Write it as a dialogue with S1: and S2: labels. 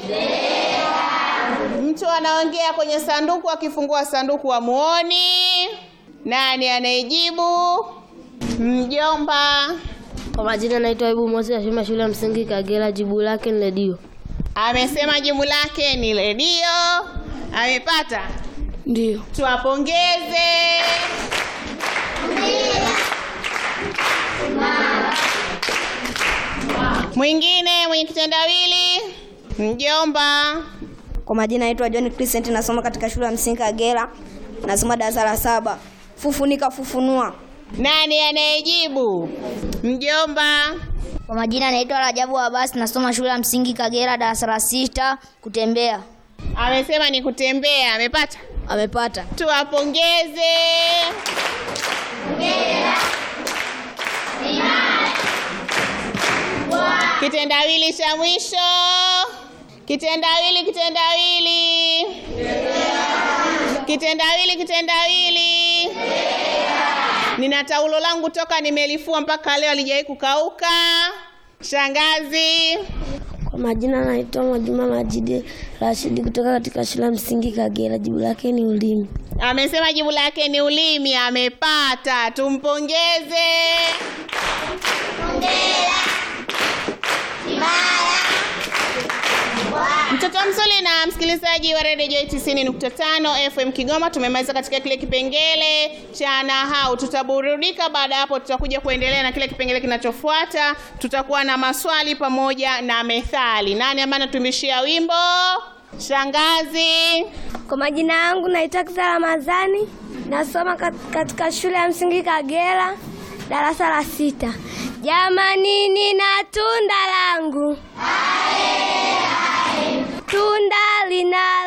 S1: Mtu anaongea kwenye sanduku, akifungua sanduku hamuoni. Nani anayejibu? Mjomba
S2: Kwa majina naitwa Ibu Moses, nasoma shule ya msingi Kagera. Jibu lake ni redio.
S1: amesema jibu lake ni redio. Amepata,
S2: Ndio.
S1: tuwapongeze. Mwingine mwenye kitendawili, mjomba.
S3: Kwa majina naitwa John Crescent, nasoma katika shule ya msingi Kagera, nasoma darasa la saba. Fufunika fufunua.
S1: Nani anayejibu? Mjomba.
S4: Kwa majina naitwa Rajabu Abbas, nasoma shule ya msingi Kagera, darasa la sita, kutembea.
S1: Amesema ni kutembea. Amepata,
S2: Amepata.
S1: tuwapongeze. Kitendawili cha mwisho, kitendawili, kitendawili, kitendawili, kitendawili. Nina taulo langu toka nimelifua mpaka leo alijawahi kukauka. Shangazi.
S2: Kwa majina naitwa Mwajuma Majidi Rashidi kutoka katika shule ya msingi Kagera. Jibu lake ni ulimi.
S1: Amesema jibu lake ni ulimi. Amepata, tumpongeze. Mtoto mzuri na msikilizaji wa Radio Joy 90.5 FM Kigoma, tumemaliza katika kile kipengele cha nahau. Tutaburudika, baada ya hapo tutakuja kuendelea na kile kipengele kinachofuata. Tutakuwa na maswali pamoja na methali. Nani ambaye anatumishia wimbo? Shangazi.
S5: Kwa majina yangu naitwa Kisa Ramadhani, nasoma kat- katika shule ya msingi Kagera, darasa la sita. Jamani, nina tunda langu, tunda lina